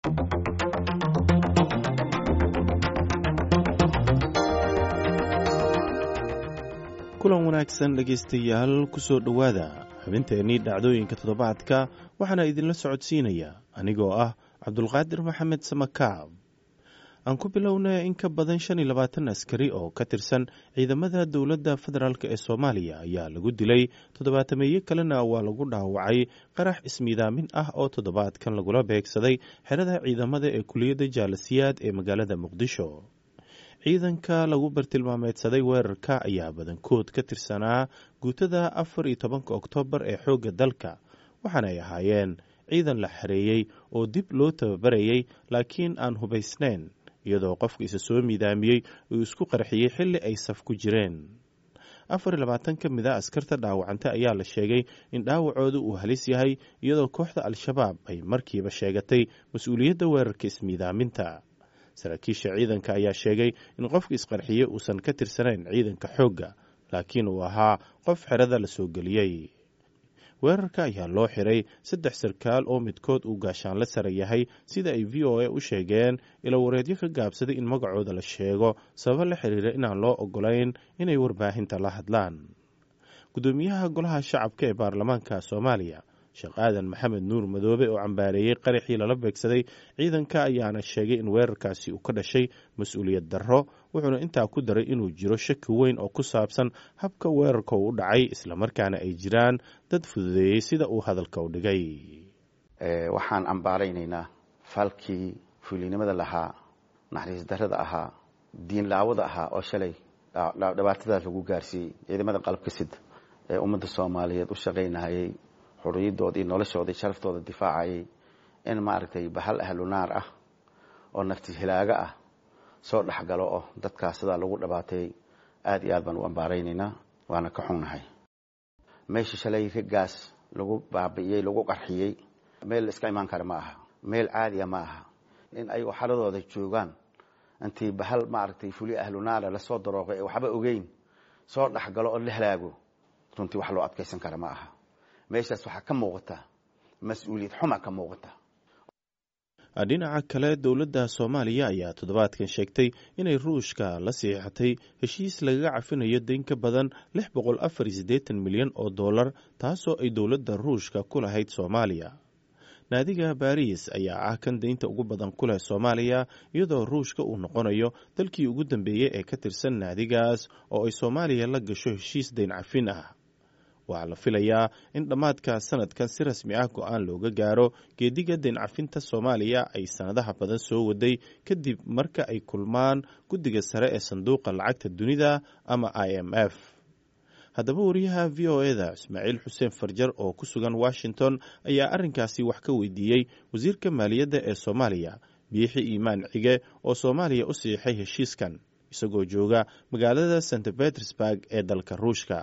kulan wanaagsan dhegaystayaal kusoo dhowaada xubinteennii dhacdooyinka toddobaadka waxaana idinla socodsiinaya anigoo ah cabdulqaadir maxamed samakaab aan ku bilownay in ka badan shan iyo labaatan askari oo ka tirsan ciidamada dowladda federaalk ee soomaaliya ayaa lagu dilay toddobaatameeye kalena waa lagu dhaawacay qarax ismiidaamin ah oo toddobaadkan lagula beegsaday xerada ciidamada ee kuliyadda jaalasiyaad ee magaalada muqdisho ciidanka lagu bartilmaameedsaday weerarka ayaa badankood ka tirsanaa guutada afar iyo tobanka oktoobar ee xoogga dalka waxaana ay ahaayeen ciidan la xareeyey oo dib loo tababarayay laakiin aan hubaysnayn iyadoo qofka isa soo miidaamiyey uu isku qarxiyey xilli ay saf ku jireen afar iyo labaatan ka mid a askarta dhaawacanta ayaa la sheegay in dhaawacooda uu halis yahay iyadoo kooxda al-shabaab ay markiiba sheegatay mas-uuliyadda weerarka ismiidaaminta saraakiisha ciidanka ayaa sheegay in qofka isqarxiye uusan ka tirsanayn ciidanka xoogga laakiin uu ahaa qof xerada la soo geliyey weerarka ayaa loo xiray saddex sarkaal oo midkood uu gaashaanle sare yahay sida ay v o a u sheegeen ilo wareedyo ka gaabsaday in magacooda la sheego sababo la xiriira inaan loo ogolayn inay warbaahinta la hadlaan gudoomiyaha golaha shacabka ee baarlamaanka soomaaliya sheekh aadan maxamed nuur madoobe oo cambaareeyey qaraxii lala beegsaday ciidanka ayaana sheegay in weerarkaasi uu ka dhashay mas-uuliyad darro wuxuuna intaa ku daray inuu jiro shaki weyn oo ku saabsan habka weerarka uu u dhacay islamarkaana ay jiraan dad fududeeyey sida uu hadalka u dhigay waxaan cambaaraynaynaa falkii fuulinimada lahaa naxariis darrada ahaa diin laawada ahaa oo shalay dhibaatadaas lagu gaarsiiyey ciidamada qalabka sida ee ummadda soomaaliyeed u shaqaynahayay xuriyadoodii noloshoodii sharaftooda difaacayay in maaragtay bahal ahlu naar ah oo nafti hilaaga ah soo dhexgalo oo dadkaas sidaa lagu dhibaateeyey aad iyo aad baan u ambaaraynaynaa waana ka xunnahay meeshii shalay raggaas lagu baabi'iyey lagu qarxiyey meel la iska imaan kara ma aha meel caadiya ma aha in ay xaladooda joogaan intii bahal maaragtay fuli ahlu naara lasoo darooqay ee waxba ogeyn soo dhexgalo oo la halaago runtii wax loo adkaysan kara ma aha meeshaas waxaa ka muuqata mas-uuliyad xuma ka muuqata dhinaca kale dowladda soomaaliya ayaa toddobaadkan sheegtay inay ruushka la siixatay heshiis lagaga cafinayo dayn ka badan lix boqol afar iyo siddeetan milyan oo dollar taasoo ay dowladda ruushka ku lahayd soomaaliya naadiga baariis ayaa ah kan daynta ugu badan ku leh soomaaliya iyadoo ruushka uu noqonayo dalkii ugu dambeeyey ee ka tirsan naadigaas oo ay soomaaliya la gasho heshiis dayn cafin ah waxaa la filayaa in dhammaadka sanadkan si rasmi ah go-aan looga gaaro geediga dayn cafinta soomaaliya ay sanadaha badan soo waday kadib marka ay kulmaan guddiga sare ee sanduuqa lacagta dunida ama i m f haddaba wariyaha v o eda ismaaciil xuseen farjar oo ku sugan washington ayaa arrinkaasi wax ka weydiiyey wasiirka maaliyadda ee soomaaliya biixi iimaan cige oo soomaaliya u siixay heshiiskan isagoo jooga magaalada st betersburg ee dalka ruushka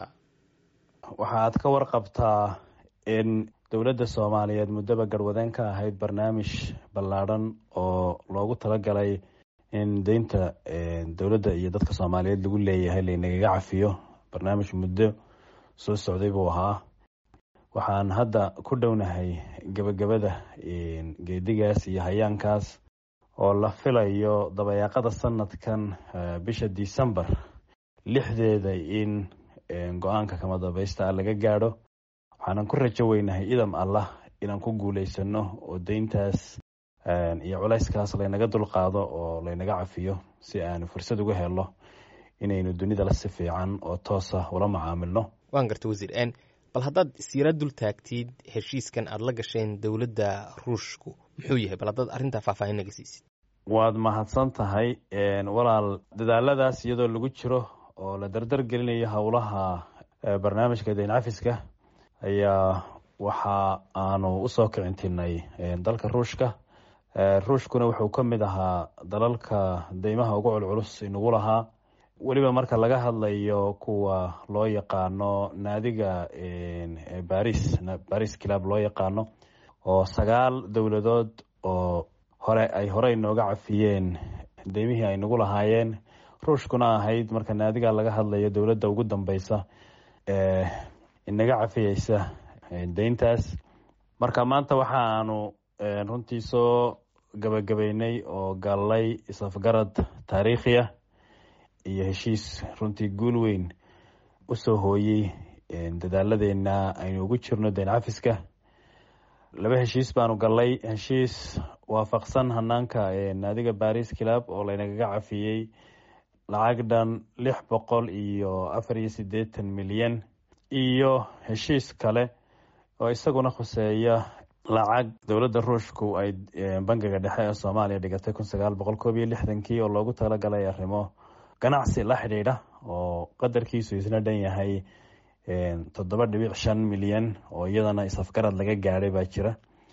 waxaad ka warqabtaa in dowladda soomaaliyeed muddaba garwadeen ka ahayd barnaamij ballaadhan oo loogu talagalay in deynta dowladda iyo dadka soomaaliyeed lagu leeyahay laynagaga cafiyo barnaamij muddo soo socday buu ahaa waxaan hadda ku dhownahay gebagabada geedigaas iyo hayaankaas oo la filayo dabayaaqada sanadkan bisha december lixdeeda in go-aanka kama dambaysta ah laga gaadho waxaanan ku rajo weynahay idam allah inaan ku guuleysano oo deyntaas iyo culayskaas laynaga dulqaado oo laynaga cafiyo si aanu fursad uga helo inaynu dunida la si fiican oo toosa ula macaamilno waan garta wasiir bal haddaad isyara dul taagtid heshiiskan aada la gasheen dowladda ruushku muxuu yahay bal haddaad arrintaa faahfaahin naga siisid waad mahadsan tahay walaal dadaaladaas iyadoo lagu jiro oo la dardar gelinayo howlaha barnaamijka dayn cafiska ayaa waxa aanu usoo kicintinay dalka ruushka ruushkuna wuxuu ka mid ahaa dalalka deymaha ugu culculus inagu lahaa weliba marka laga hadlayo kuwa loo yaqaano naadiga baris baris club loo yaqaano oo sagaal dowladood oo hore ay horey nooga cafiyeen deymihii ay nagu lahaayeen ruushkuna ahayd marka naadiga laga hadlayo dowladda ugu dambeysa ee inaga cafiyeysa deyntaas marka maanta waxa aanu runtii soo gabagabeynay oo gallay isafgarad taariikhi ah iyo heshiis runtii guul weyn usoo hooyey dadaaladeenna aynu ugu jirno deen cafiska laba heshiis baanu gallay heshiis waafaqsan hanaanka naadiga baris club oo laynagaga cafiyey lacag dhan lix boqol iyo afar iyo siddeetan milyan iyo heshiis kale oo isaguna khuseeya lacag dowladda ruushku ay bangiga dhexe ee soomaaliya dhigatay kun sagaal boqol koob iyo lixdankii oo loogu talagalay arrimo ganacsi la xidhiidha oo qadarkiisu isna dhan yahay toddoba dhibic shan milyan oo iyadana isafgarad laga gaadhay baa jira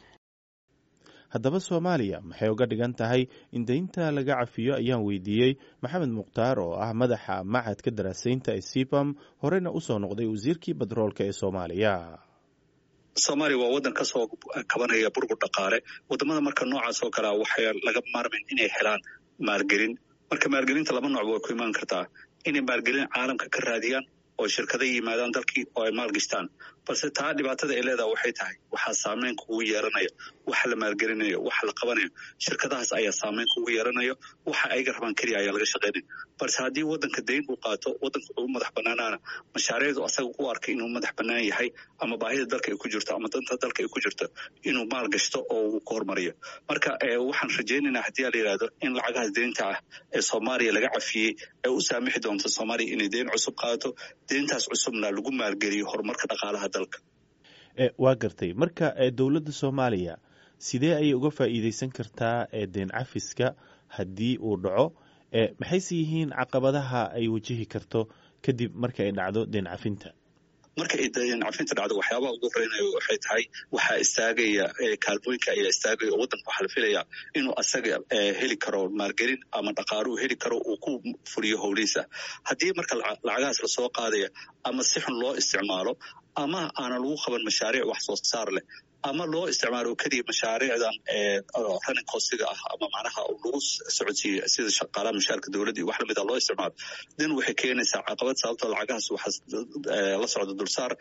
haddaba soomaaliya maxay uga dhigan tahay in deynta laga cafiyo ayaan weydiiyey maxamed mukhtaar oo ah madaxa machadka daraasaynta ee sipam horeyna usoo noqday wasiirkii batroolka ee soomaaliya soomaaliya waa waddan ka soo kabanaya burbur dhaqaale waddamada marka noocaas oo kalea waxay laga maarmayn inay helaan maalgelin marka maalgelinta laba noocba way ku imaan kartaa inay maalgelin caalamka ka raadiyaan oo shirkada yimaadaan dalkii oo ay maalgashtaan balse taa dhibaatada ay leedaha waxay tahay waxaa saameyn kugu yeeranaya waxa la maalgelinayo waxa la qabanayo shirkadahaas ayaa saameyn kugu yeeranayo waxa ayga rabaan keliya ayaa laga shaqaynaya balse haddii waddanka dayn uu qaato waddanka wuxuu u madax banaanaana mashaariicdu asaga u arkay inuu madax bannaan yahay ama baahida dalka ay ku jirto ama danta dalka ay ku jirto inuu maal gashto oo uu ku hormariyo marka waxaan rajaynaynaa haddii a la yidhahdo in lacagahaas deynta ah ee soomaaliya laga cafiyey ee u saamixi doonto soomaaliya inay deyn cusub qaadato deyntaas cusubna lagu maalgeliyo horumarka dhaqaalaha dalka waa gartay marka dowladda soomaaliya sidee ayay uga faa'iideysan kartaa deen cafiska haddii uu dhaco maxayse yihiin caqabadaha ay wajihi karto kadib marka ay dhacdo deen cafinta marka ay deen cafinta dhacdo waxyaabaha ugu horeynayo waxay tahay waxaa istaagaya kaalmooyinka ayaa istaagaya oo waddanka waxaa la filaya inuu asaga heli karo maalgelin ama dhaqaaluhu heli karo uu ku fuliyo howlihiisa haddii marka lacagahaas lasoo qaadaya ama si xun loo isticmaalo ama aanan lagu qaban mashaariic wax soo saar leh ama loo isticmaalo keliya mashaariicdan running costiga ah ama macnaha lagu socodsiiyo sida shaqaalaha mushaarka dowladda iyo wax lamid a loo isticmaalo dan waxay keenaysaa caqabad sababtoo lacagahaas waxaa la socda dulsaar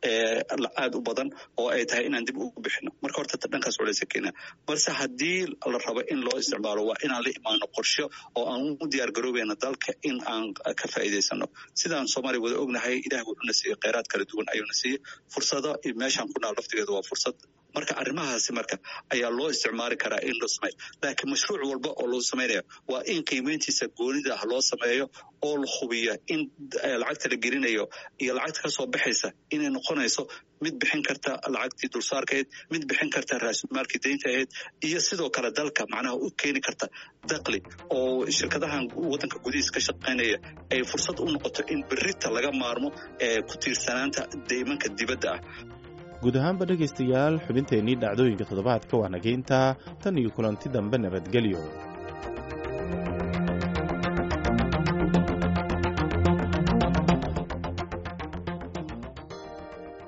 aad u badan oo ay tahay inaan dib ugu bixino marka horta dhankaas culeysa keena balse haddii la rabo in loo isticmaalo waa inaan la imaano qorsho oo aan u diyaar garoobayna dalka in aan ka faa'iidaysano sidaan soomaaliya wada ognahay ilaah wuxuuna siiyey kheyraad kala duwan ayuuna siiyey fursado meeshaan ku naal laftigeeda waa fursad marka arrimahaasi marka ayaa loo isticmaali karaa in loo sameeyo laakiin mashruuc walba oo loo sameynaya waa in qiimeyntiisa goonida ah loo sameeyo oo la hubiya in lacagta la gelinayo iyo lacagta ka soo baxaysa inay noqonayso mid bixin karta lacagtii dulsaarkahayd mid bixin karta raasumaalkii deynta ahayd iyo sidoo kale dalka macnaha u keeni karta dakli oo shirkadahan waddanka gudihiisa ka shaqaynaya ay fursad u noqoto in berita laga maarmo ee ku tiirsanaanta deymanka dibadda ah guud ahaanba dhegaystayaal xubinteennii dhacdooyinka toddobaadka waa nageyntaa tan iyo kulanti dambe nabadgelyo